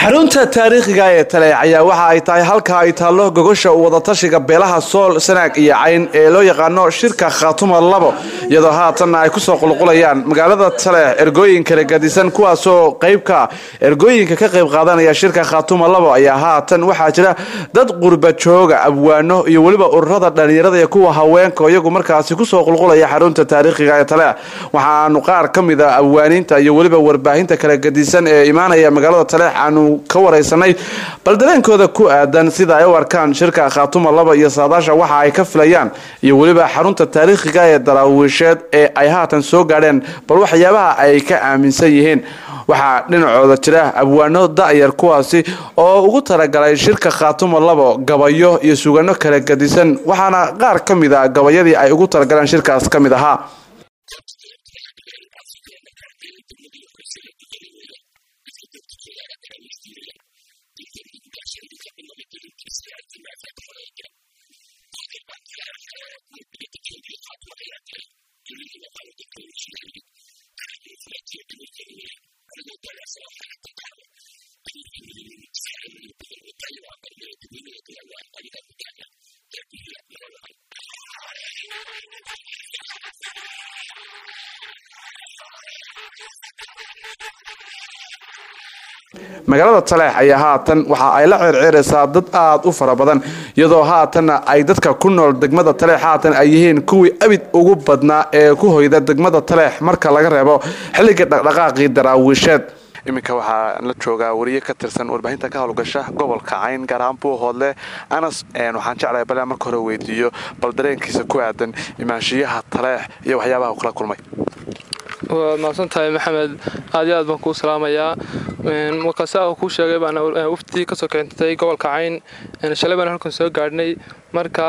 xarunta taariikhiga ee taleex ayaa waxa ay tahay halka ay taallo gogosha wadatashiga beelaha sool sanaag iyo cayn ee loo yaqaano shirka khaatuma labo iyadoo haatanna ay kusoo qulqulayaan magaalada taleex ergooyin kala gadisan kuwaasoo qeybka ergooyinka ka qayb qaadanaya shirka khaatuma labo ayaa haatan waxaa jira dad qurba jooga abwaano iyo weliba ururada dhallinyarada iyo kuwa haweenka iyagu markaasi kusoo qulqulaya xarunta taariikhiga ee taleex waxaanu qaar ka mid a abwaaniinta iyo weliba warbaahinta kala gadisan ee imaanaya magaalada taleex aanu ka waraysanay bal dareenkooda ku aadan sida ay u arkaan shirka khaatuma laba iyo saadaasha waxa ay ka filayaan iyo weliba xarunta taariikhiga ee daraawiisheed ee ay haatan soo gaadheen bal waxyaabaha ay ka aaminsan yihiin waxaa dhinacooda jira abwaano da'yar kuwaasi oo ugu talagalay shirka khaatuma labo gabayo iyo sugano kala gadisan waxaana qaar ka mid a gabayadii ay ugu talagaleen shirkaas ka mid ahaa magaalada taleex ayaa haatan waxa ay la ceerceeraysaa dad aada u fara badan iyadoo haatanna ay dadka ku nool degmada taleex haatan ay yihiin kuwii abid ugu badnaa ee ku hoyda degmada taleex marka laga reebo xilliga dhaqdhaqaaqii daraawiisheed iminka waxaa la joogaa wariye ka tirsan warbaahinta ka howlgasha gobolka cayn gaar ahaan buuhoodle anas waxaan jeclahay bal marka hore weydiiyo bal dareenkiisa ku aadan imaanshiyaha taleex iyo waxyaabaha uu kala kulmay waad mahadsan tahay maxamed aad iyo aad baan kuu salaamayaa markaasa kuu sheegay baan wafdii kasoo keentay gobolka cayn shalay baan halkan soo gaadhnay marka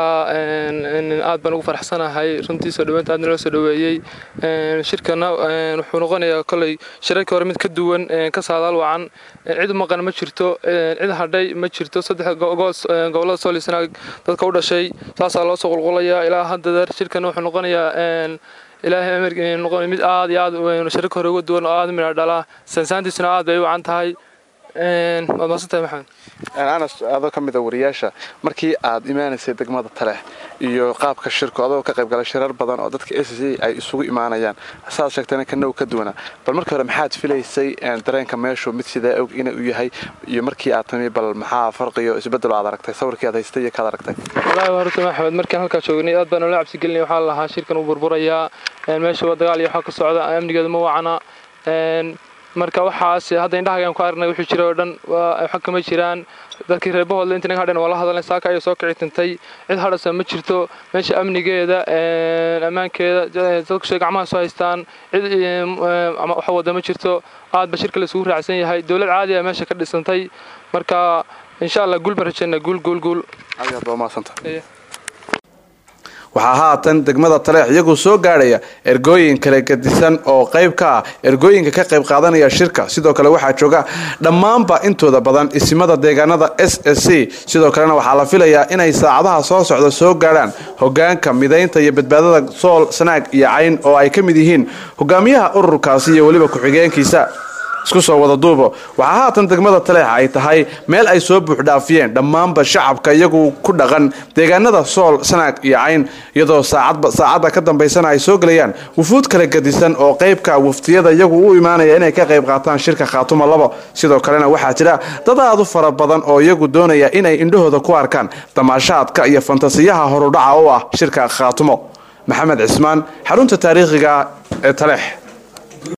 aad baan ugu faraxsanahay runtii soo dhaweynta aadna loo soo dhaweeyey shirkana wuxuu noqonayaa koley shirarkii hore mid ka duwan ka saadaal wacan cid maqan ma jirto cid hadhay ma jirto saddex gobolada solisnaag dadka u dhashay saasaa loo soo qulqulayaa ilaa haddadeer shirkana wuxuu noqonayaa ilaahay amarnoqon mid aad iyo aad shirarka hore uga duwan oo aad midha dhala sansaantiisuna aad bay u wacan tahay waad mahadsantahay maxamed anas adoo ka mid a wariyaasha markii aad imaanaysay degmada taleex iyo qaabka shirku adoo ka qaybgalay shirar badan oo dadka s c ay isugu imaanayaan saad sheegtayna kana u ka duwanaa bal markii hore maxaad filaysay dareenka meeshu mid sidaa og ina u yahay iyo markii aad timi bal maxaa farqiyo isbedelo aad aragtay sawirkii aad haystay iyo kaad aragtay wallaahi waa horta maxamed markaan halkaa joognay aad baan noola cabsigelinay waxaa lahaa shirkan uu burburayaa meesha waa dagaal iyo waxaa ka socda amnigeedu ma wacna marka waxaas hadda indhahagaan ku aragnay wuxuu jira oo dhan waxa kama jiraan dadkii reer bahoodle inta naga hadhan waa la hadalnay saaka ayay soo kici tintay cid hadhasa ma jirto meesha amnigeeda ammaankeeda dadku shay gacmaha soo haystaan cid waxa wada ma jirto aad ba shirka la isugu raacsan yahay dowlad caadi ah meesha ka dhisantay marka insha allah guul baan rajaynaa guul guul guul aad aad baa umahadsanta waxaa haatan degmada taleex iyagu soo gaadhaya ergooyin kala gadisan oo qayb ka ah ergooyinka ka qayb qaadanaya shirka sidoo kale waxaa jooga dhammaanba intooda badan isimada deegaanada s s c sidoo kalena waxaa la filayaa inay saacadaha soo socda soo gaadhaan hogaanka midaynta iyo badbaadada sool sanaag iyo cayn oo ay ka mid yihiin hogaamiyaha ururkaasi iyo weliba ku-xigeenkiisa isku soo wada duubo waxaa haatan degmada taleexa ay tahay meel ay soo buuxdhaafiyeen dhammaanba shacabka iyagu ku dhaqan deegaanada sool sanaag iyo cayn iyadoo saacadda ka dambaysana ay soo gelayaan wufuud kala gadisan oo qaybka waftiyada iyagu u imaanaya inay ka qayb qaataan shirka khaatuma labo sidoo kalena waxaa jira dad aad u fara badan oo iyagu doonaya inay indhahooda ku arkaan damaashaadka iyo fantasiyaha horudhaca u ah shirka khaatumo maxamed cismaan xarunta taariikhiga ee taleex